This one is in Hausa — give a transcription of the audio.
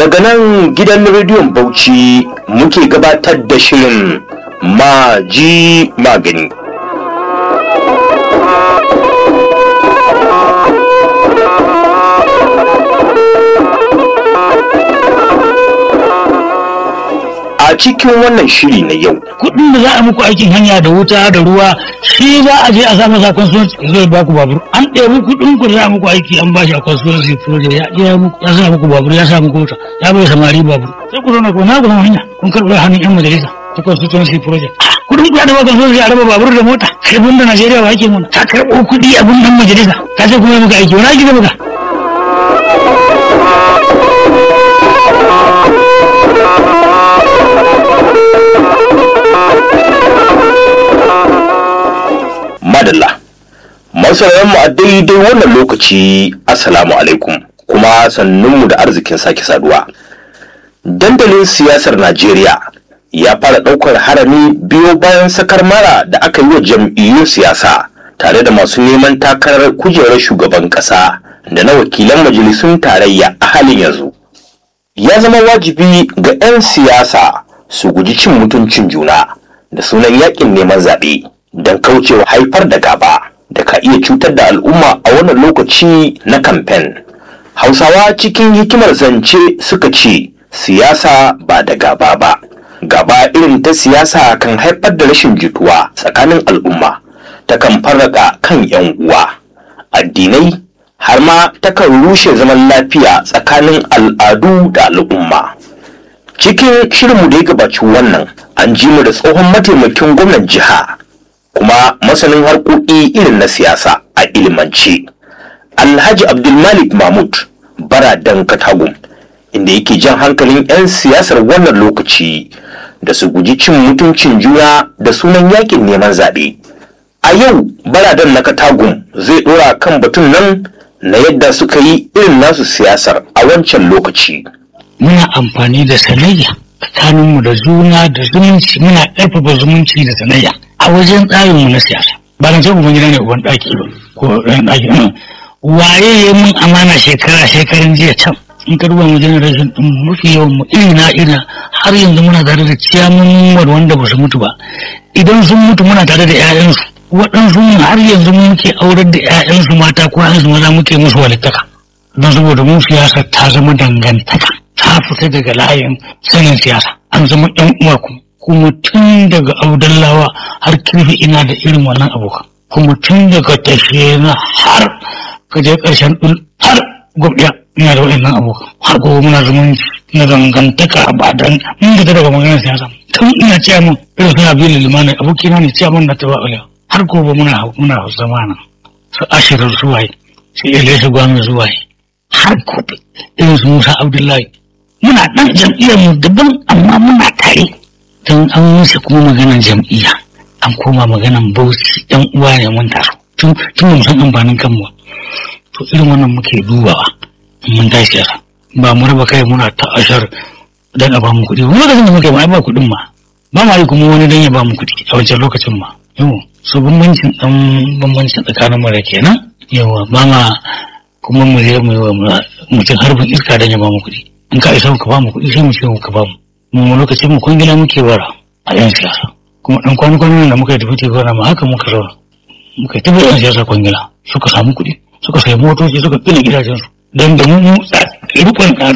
daga nan gidan rediyon bauchi muke gabatar da shirin maji magani a cikin wannan shiri na yau kuɗin da za a muku aikin hanya da wuta da ruwa shi za a je a samu sa constituency zai ba ku babur an ɗebi kuɗin ku da za a muku aiki an bashi a constituency project ya je ya muku ya sa muku babur ya sa muku wuta ya bai samari babur sai ku zauna ku na ku zama hanya kun karɓi hannun yan majalisa ta constituency project kuɗin ku ya da constituency a raba babur da mota sai bun da Najeriya ba ake muna ta karɓo kuɗi a bun ɗan majalisa ka ce kuma muka aiki wani aiki da muka madalla masaurayan mu a daidai wannan lokaci assalamu alaikum kuma sannunmu da arzikin sake saduwa dandalin siyasar najeriya ya fara ɗaukar harami biyo bayan sakar mara da aka yi wa jam'iyyun siyasa tare da masu neman takarar kujerar shugaban ƙasa da na wakilan majalisun tarayya a halin yanzu ya zama wajibi ga 'yan siyasa su guji cin mutuncin juna da sunan yakin neman zaɓe don kaucewa haifar da gaba da ka iya cutar da al'umma a wannan lokaci na kamfen. Hausawa cikin hikimar zance suka ce siyasa ba da gaba ba. Gaba irin ta siyasa kan haifar da rashin jituwa tsakanin al'umma, ta kan farraka kan 'yan uwa, addinai har ma takan rushe zaman lafiya tsakanin al'adu da al'umma. Cikin shirinmu da ya gabaci wannan, an ji mu da tsohon mataimakin gwamnan jiha kuma masanin harkoki irin na siyasa a ilimance alhaji abdulmalik mahmud baradan katagum inda yake jan hankalin 'yan siyasar wannan lokaci da su guji cin mutuncin juna da sunan yakin neman zaɓe a yau baradan na katagum zai ɗora kan batun nan na yadda suka yi irin nasu siyasar a wancan lokaci muna amfani da sanayya tsakaninmu da juna da zumunci muna ƙarfafa zumunci da sanayya a wajen tsarinmu na siyasa ba na san ubangida ne uban ɗaki ba ko ɗan ɗaki waye ya mun amana shekara shekarun jiya can in ka duba mu generation ɗin mafi yawan mu ina ina har yanzu muna tare da ciyamun wanda ba su mutu ba idan sun mutu muna tare da 'ya'yansu waɗansu har yanzu muke aurar da 'ya'yansu mata ko 'ya'yansu maza muke musu walittaka don saboda mu siyasa ta zama dangantaka ta fita daga layin sanin siyasa an zama yan uwa kuma kuma tun daga audallawa har kirfi ina da irin wannan abokan kuma tun daga tashe na har ka je karshen dul har gwabdiya ina da waɗannan abokan har gobe muna zumunci na dangantaka ba dan mun fita daga maganar siyasa tun ina cewa mun irin suna biyu limani abokina ne cewa mun na taba alewa har gobe muna muna zama nan su ashirin zuwaye su ilaisu gwamnati zuwaye har gobe irin su musa abdullahi muna ɗan jam'iyyar mu daban amma muna tare don an musu kuma maganan jam'iyya an koma maganan bauchi ɗan uwa ne mun taso tun tun mu san amfanin kanmu to irin wannan muke dubawa mun tashi yasa ba mu raba kai muna ta ashar dan a ba mu kuɗi wani lokacin da muke ba ba kuɗin ma ba ma yi kuma wani dan ya ba mu kuɗi a wancan lokacin ma yau so bambancin ɗan bambancin tsakanin mu da kenan yawa ba ma kuma mu je mu yi wa mutum harbin iska dan ya ba mu kuɗi in ka isa ka ba mu kuɗi sai mu ce ka ba mu mu lokacin mu kwangila muke bara a yan siyasa kuma dan kwana kwanan da muka yi tafi gwamna ma haka muka zauna muka yi tafi yan siyasa kwangila suka samu kuɗi suka sayi motoci suka gina gidajensu don da mu rikon